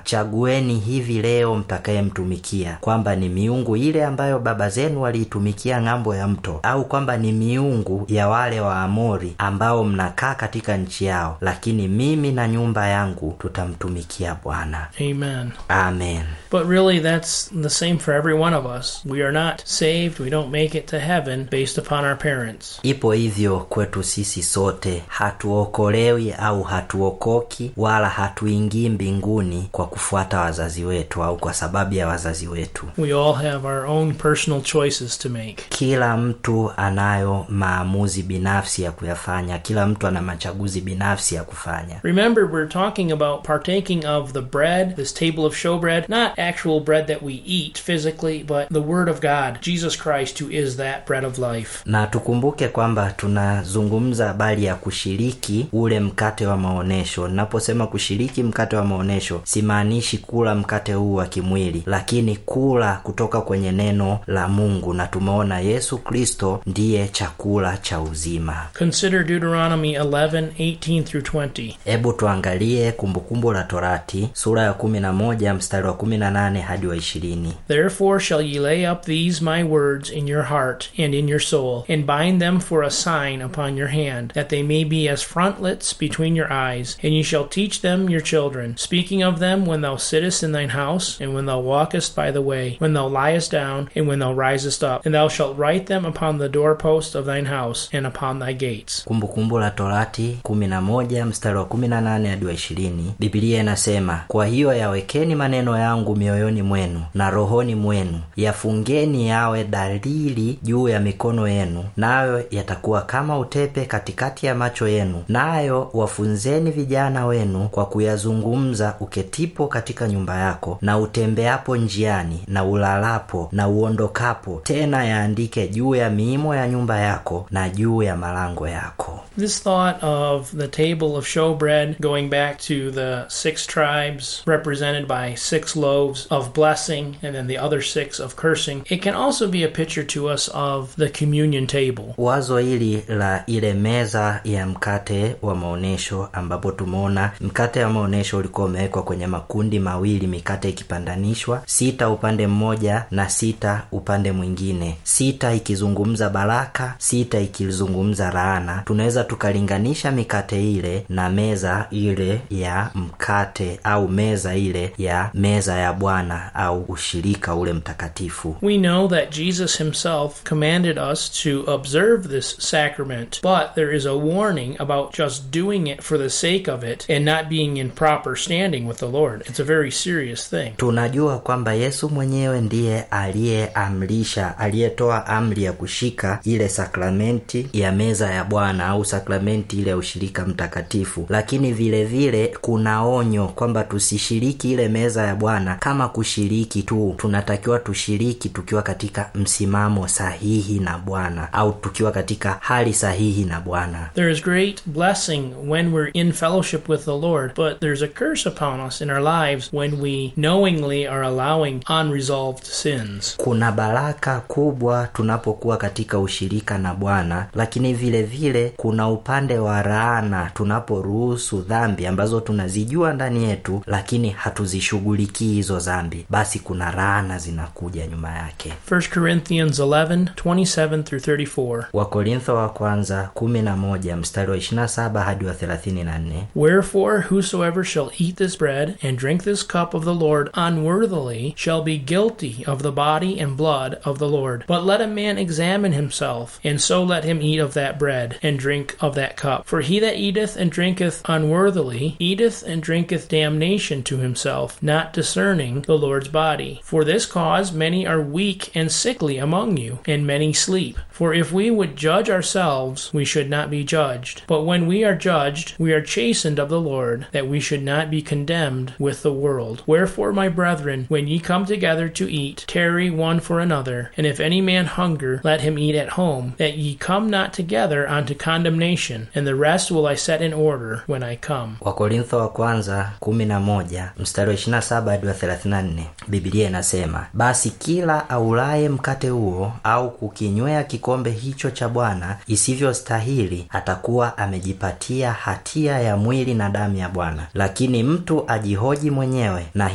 chagueni hivi leo mtakayemtumikia, kwamba ni miungu ile ambayo baba zenu waliitumikia ng'ambo ya mto, au kwamba ni miungu ya wale wa Amori ambao mnakaa katika nchi yao, lakini mimi na nyumba yangu tutamtumikia Bwana. Amen. Amen. But really, that's the same for every one of us. We are not saved, we don't make it to heaven based upon our parents. Ipo hivyo kwetu sisi sote, hatuokolewi au hatuokoki wala hatuingii mbinguni kwa kufuata wazazi wetu au kwa sababu ya wazazi wetu. We all have our own personal choices to make. Kila mtu anayo maamuzi binafsi ya kuyafanya, kila mtu ana machaguzi binafsi ya kufanya. Remember, we're talking about partaking of the bread, this table of showbread, not actual bread that we eat physically, but the Word of God, Jesus Christ, who is that bread of life. na tukumbuke kwamba tunazungumza habari ya kushiriki ule mkate wa maonyesho. Naposema kushiriki mkate wa maonyesho, simaanishi kula mkate huu wa kimwili, lakini kula kutoka kwenye neno la Mungu, na tumeona Yesu Kristo ndiye chakula cha uzima. Consider Deuteronomy 11, 18 through 20. Hebu tuangalie Kumbukumbu la Torati sura ya kumi na moja mstari wa kumi na nane hadi wa ishirini. Therefore shall ye lay up these my words in your heart and in your soul, and bind them for a sign upon your hand, that they may be as frontlets between your eyes. And ye shall teach them your children, speaking of them when thou sittest in thine house, and when thou walkest by the way, when thou liest down, and when thou risest up. And thou shalt write them upon the doorposts of thine house, and upon thy gates. Kumbukumbu la Torati kumi na moja mstari wa kumi na nane hadi wa ishirini. Biblia inasema, kwa hiyo yawekeni maneno yangu mioyoni mwenu na rohoni mwenu, yafungeni yawe dalili juu ya mikono yenu, nayo yatakuwa kama utepe katikati ya macho yenu, nayo wafunzeni vijana wenu kwa kuyazungumza uketipo katika nyumba yako, na utembeapo njiani, na ulalapo, na uondokapo, tena yaandike juu ya miimo ya nyumba yako na juu ya malango yako. This thought of the table of showbread going back to the six tribes represented by six loaves of blessing and then the other six of cursing, it can also be a picture to us of the communion table. Wazo hili la ile meza ya mkate wa maonyesho, ambapo tumeona mkate wa maonyesho ulikuwa umewekwa kwenye makundi mawili, mikate ikipandanishwa, sita upande mmoja na sita upande mwingine, sita ikizungumza baraka, sita ikizungumza laana. Tunaweza tukalinganisha mikate ile na meza ile ya mkate au meza ile ya meza ya Bwana au ushirika ule mtakatifu. We know that Jesus himself commanded us to observe this sacrament, but there is a warning about just doing it for the sake of it and not being in proper standing with the Lord. It's a very serious thing. Tunajua kwamba Yesu mwenyewe ndiye aliyeamrisha, aliyetoa amri ya kushika ile sakramenti ya meza ya Bwana au sakramenti ile ya ushirika mtakatifu, lakini vile vile kuna onyo kwamba tusishiriki ile meza ya Bwana kama kushiriki tu. Tunatakiwa tushiriki tukiwa katika msimamo sahihi na Bwana au tukiwa katika hali sahihi na Bwana. There is great blessing when we're in fellowship with the Lord, but there's a curse upon us in our lives when we knowingly are allowing unresolved sins. Kuna baraka kubwa tunapokuwa katika ushirika na Bwana, lakini vile vile kuna upande wa laana tunaporuhusu dhambi ambazo tunazijua ndani yetu, lakini hatuzishughulikii hizo dhambi, basi kuna laana zinakuja nyuma yake. 1 Corinthians 11, 27 through 34. Wakorintho wa kwanza kumi na moja mstari wa 27 hadi wa 34. Wherefore, whosoever shall eat this bread and drink this cup of the Lord unworthily shall be guilty of the body and blood of the Lord. But let a man examine himself, and so let him eat of that bread and drink of that cup. For he that eateth and drinketh unworthily eateth and drinketh damnation to himself, not discerning the Lord's body. For this cause many are weak and sickly among you, and many sleep. For if we would judge ourselves, we should not be judged. But when we are judged, we are chastened of the Lord, that we should not be condemned with the world. Wherefore, my brethren, when ye come together to eat, tarry one for another. And if any man hunger, let him eat at home, that ye come not together unto condemnation. And the rest will I set in order when I come. Wakorintho wa kwanza kumi na moja mstari wa 27 hadi wa 34, Biblia inasema basi kila aulaye mkate huo au kukinywea kikombe hicho cha Bwana isivyostahili atakuwa amejipatia hatia ya mwili na damu ya Bwana. Lakini mtu ajihoji mwenyewe na